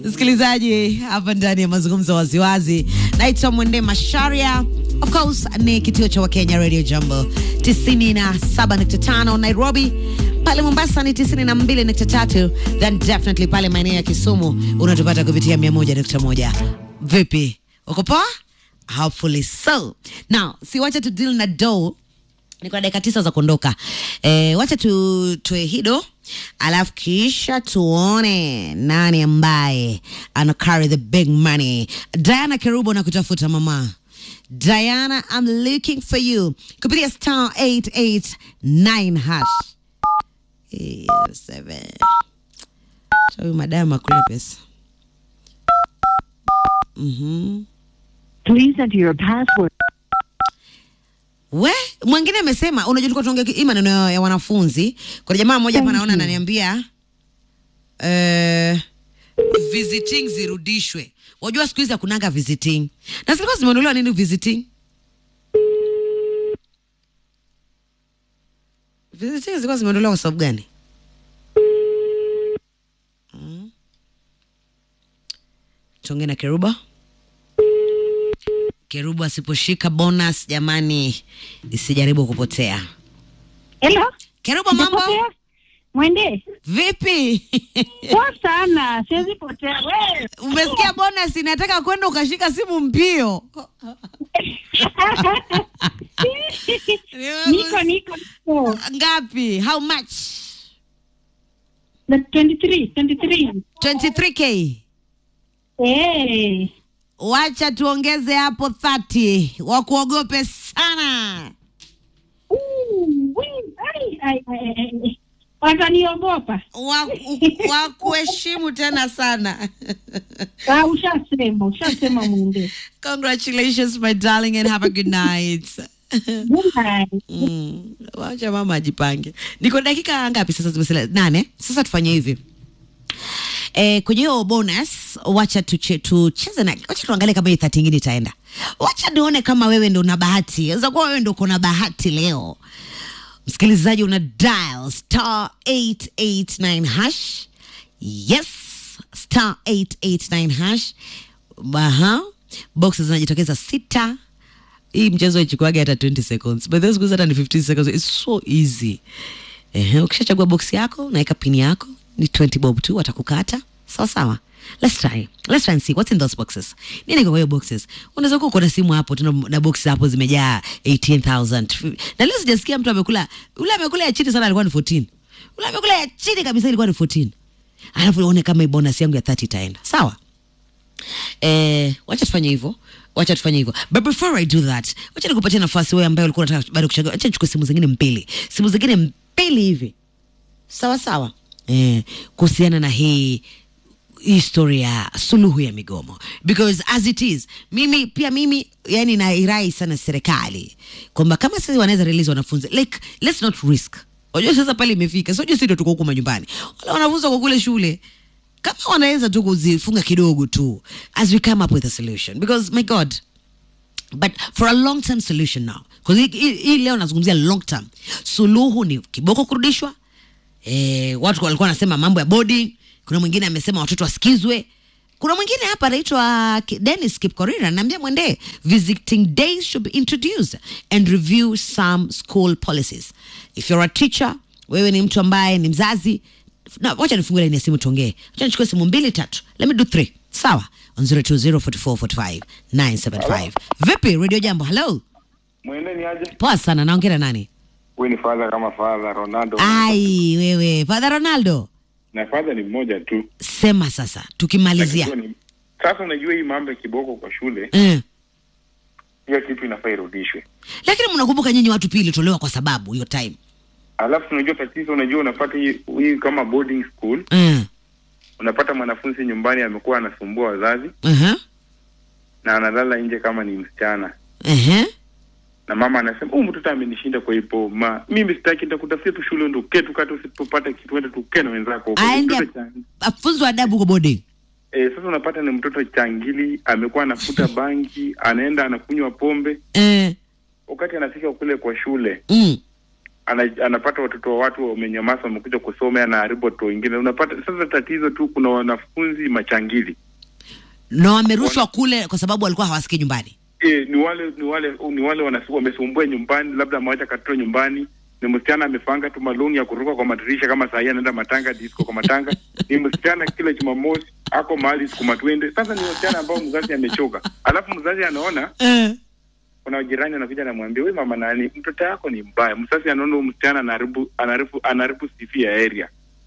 Msikilizaji hapa ndani ya mazungumzo waziwazi, naitwa Mwende Masharia. Of course ni kituo cha Wakenya Radio Jambo 97.5 Nairobi, pale Mombasa ni 92.3, then definitely pale maeneo ya Kisumu unatupata kupitia 101.1. Vipi, uko poa? Hopefully so. Now, si wacha tu deal na do niko na dakika tisa za kuondoka. E, wacha tu tuwe hido, alafu kisha tuone nani ambaye ana carry the big money. Diana Kerubo na kutafuta mama Diana, I'm looking for you kupitia star 889 hash Eh, seven. Cha huyu madama akule pesa. Mhm. Please enter your password. We, mwingine amesema unajua tulikuwa tuongea hii maneno ya, ya wanafunzi. Kuna jamaa mmoja hapa Thank naona you. ananiambia eh visiting zirudishwe. Wajua siku hizi hakunanga visiting. Na zilikuwa zimeondolewa nini visiting? Visiting zilikuwa zimeondolewa kwa sababu gani? Mm. Tuongee na Keruba. Kerubu asiposhika bonus, jamani, isijaribu kupotea. Hello? Kerubu, mambo Umepotea? Mwende. vipi? Poa sana. Siwezi potea. Wewe. Umesikia bonus inataka kwenda ukashika simu mbio. niko niko niko. Ngapi? How much? The 23, 23. 23k. Eh. Wacha tuongeze hapo 30. Wakuogope sana. Ooh, wee, ai, ai, ai, ai. Wataniogopa. Waku- Wakuheshimu tena sana. Ah, ushasema, ushasema Mwende. Congratulations my darling and have a good night. Good night. Mm, wacha mama ajipange. Niko dakika ngapi sasa? Zimesalia nane. Sasa tufanye hivi eh, kwenye hiyo bonus, wacha tuche, tucheze na, wacha tuangalie kama hii thati ingine itaenda. Wacha nione kama wewe ndo una bahati, weza kuwa wewe ndo uko na bahati leo. Msikilizaji, una dial star 889 hash. Yes, star 889 hash. Aha, boxes zinajitokeza sita hii mchezo ichukuage hata 20 seconds but those hata ni 15 seconds it's so easy Ehe, ukishachagua box yako naweka pin yako ni 20 bob tu watakukata sawa sawa let's try let's try and see what's in those boxes nini kwa hiyo boxes unaweza kuwa uko na simu hapo tuna na boxes hapo zimejaa 18000 na leo sijasikia mtu amekula ule amekula ya chini sana alikuwa ni 14 ule amekula ya chini kabisa ilikuwa ni 14 alafu uone kama hii bonus yangu ya 30 itaenda sawa eh, wacha tufanye hivyo wacha tufanye hivyo but before i do that wacha nikupatia nafasi wewe ambaye ulikuwa unataka bado kuchagua wacha nichukue simu zingine mbili simu zingine mbili hivi sawa sawa eh, kuhusiana na hii historia ya suluhu ya migomo because as it is mimi pia mimi yani nairai sana serikali kwamba kama sasa wanaweza release wanafunzi like let's not risk unajua sasa pale imefika sio sisi ndio tuko huko majumbani wale wanafunzi wako kule shule kama wanaweza tu kuzifunga kidogo tu as we come up with a solution because my god but for a long term solution now because hii- hii hii leo nazungumzia long term suluhu ni kiboko kurudishwa eh, watu walikuwa wanasema mambo ya boarding kuna mwingine amesema watoto wasikizwe kuna mwingine hapa anaitwa Ki- Dennis Kipkorir anaambia mwende visiting days should be introduced and review some school policies if you're a teacher wewe ni mtu ambaye ni mzazi na wacha nifungue laini ya simu tuongee wacha nichukue simu mbili tatu let me do three sawa on 0204445975 vipi radio jambo hello Mwende ni aje? poa sana naongea na nani Huyu ni father kama father Ronaldo. ai wewe father ronaldo Na father ni mmoja tu. sema sasa tukimalizia Lakini ni- Sasa unajua hii mambo ya kiboko kwa shule, eh. hiyo kitu inafaa irudishwe. lakini mnakumbuka nyinyi watu pia ilitolewa kwa sababu hiyo time Alafu unajua tatizo, unajua unapata hii, hii kama boarding school, eh. unapata mwanafunzi nyumbani amekuwa anasumbua wazazi uh-huh. na analala nje kama ni msichana. Uh-huh. Na mama anasema, "Huyu mtoto amenishinda kwa hivyo ma mimi sitaki nitakutafutia tu shule ndio uke tu kata usipopata kitu ende tuke na wenzako." huko." Aende Mtoto cha- afunzwe adabu kwa boarding Eh, sasa unapata ni mtoto changili amekuwa anafuta bangi, anaenda anakunywa pombe eh. wakati anafika kule kwa shule mm. ana, anapata watoto wa watu wamenyamaza, wamekuja kusoma, anaharibu watoto wengine. Unapata sasa tatizo tu, kuna wanafunzi machangili na wamerushwa kule kwa sababu walikuwa hawasikii nyumbani e, ni wale ni wale ni wale wanasu- wamesumbua nyumbani, labda amewacha katoto nyumbani, ni msichana amepanga tu maloni ya kuruka kwa madirisha kama saa hii anaenda matanga disco kwa matanga. Ni msichana kila Jumamosi ako mahali siku matwende. Sasa ni msichana ambao mzazi amechoka, alafu mzazi anaona eh. kuna jirani anakuja anamwambia, wewe mama nani, mtoto yako ni mbaya. Mzazi anaona huyu msichana anaharibu anaharibu anaharibu sifi ya area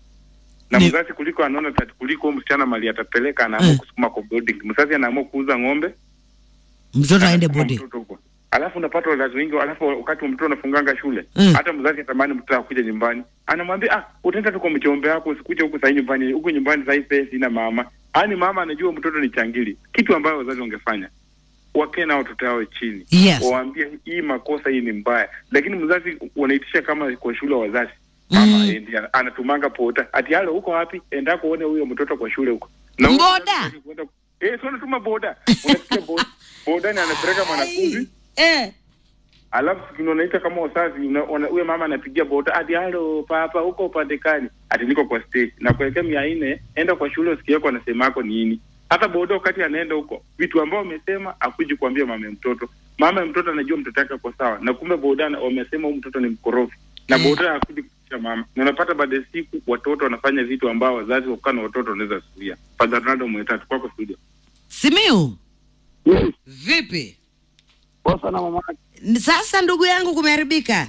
na Ni- mzazi kuliko anaona tati kuliko huyu msichana mali atapeleka, anaamua Mm. kusukuma kwa boarding. Mzazi anaamua kuuza ng'ombe mtoto aende Anasukuma bodi mtoto huko. Alafu unapata wazazi wengi, alafu wakati mtoto anafunganga shule Mm. hata mzazi atamani mtoto akuja nyumbani, anamwambia ah, utaenda tu kwa mchombe wako, usikuje huku sahii nyumbani, huku nyumbani sahii pesa sina mama. Yaani mama anajua mtoto ni changili, kitu ambayo wazazi wangefanya wakee na watoto wao chini Yes. waambie hii makosa hii ni mbaya, lakini mzazi wanaitisha kama kwa shule wazazi mama Mm. endi, anatumanga pota ati halo, uko wapi? Enda kuone huyo mtoto kwa shule huko Na huyo Boda? mzazi hataki kuenda- eh, sio anatuma boda, unasikia boda boda ni anapeleka mwanafunzi eh. alafu siku unaita kama wazazi una- una- huyo mama anapigia boda ati halo papa huko upande kani ati niko kwa stage na kuelekea mia nne enda kwa shule usikie yako anasemako nini hata boda wakati anaenda huko vitu ambao wamesema akuji kuambia mama ya mtoto mama ya mtoto anajua mtoto yake kwa sawa na kumbe boda ana- wamesema huyu mtoto ni mkorofi na Mm. boda akuji kuisha mama na unapata baada ya siku watoto wanafanya vitu ambao wazazi wakukaa na watoto wanaweza suia Father Ronaldo mwetatu kwako studio Simiu, Yes, vipi poa sana mama. Ni- sasa? Ndugu yangu, kumeharibika,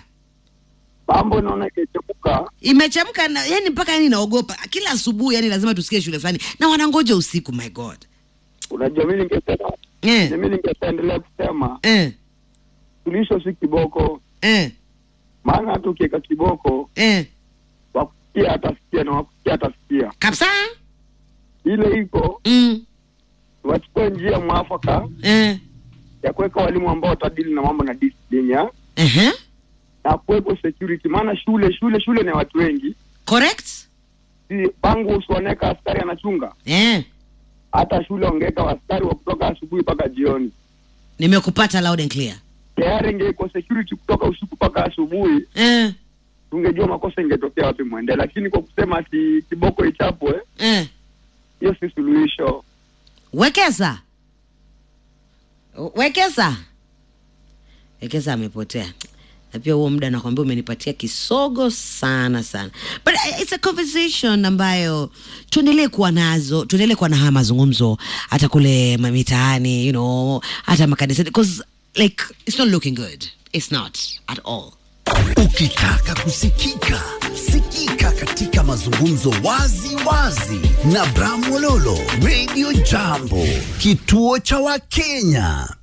Mambo naona ikichepuka. imechemka na, yani mpaka yani naogopa kila asubuhi, yani lazima tusikie shule fulani na wanangoja usiku. My God Unajua mimi ningependa eh, mimi ningependa kusema eh, suluhisho si kiboko, eh, maana hata ukiweka kiboko eh. wakusikia atasikia na wakusikia atasikia. kabisa Ile iko mm, wachukue njia mwafaka eh, ya kuweka walimu ambao watadili na mambo na discipline ya uh-huh. na kuwepo security, maana shule shule shule ni watu wengi, correct si bangu usiwaneka askari anachunga, eh. hata shule wangeweka askari wa kutoka asubuhi mpaka jioni. Nimekupata loud and clear Tayari ingekuwa security kutoka usiku mpaka asubuhi eh, tungejua makosa ingetokea wapi mwende, lakini kwa kusema ati kiboko ichapwe, eh. hiyo si suluhisho. Wekeza, wekeza, wekeza amepotea. Na pia huo muda nakwambia umenipatia kisogo sana sana, but uh, it's a conversation ambayo tuendelee kuwa nazo, tuendelee kuwa na haya mazungumzo hata kule mamitaani, you know, hata makanisani, because like it's not looking good, it's not at all. Ukitaka kusikika, sikika katika mazungumzo wazi wazi na Bramwololo Radio Jambo, kituo cha Wakenya.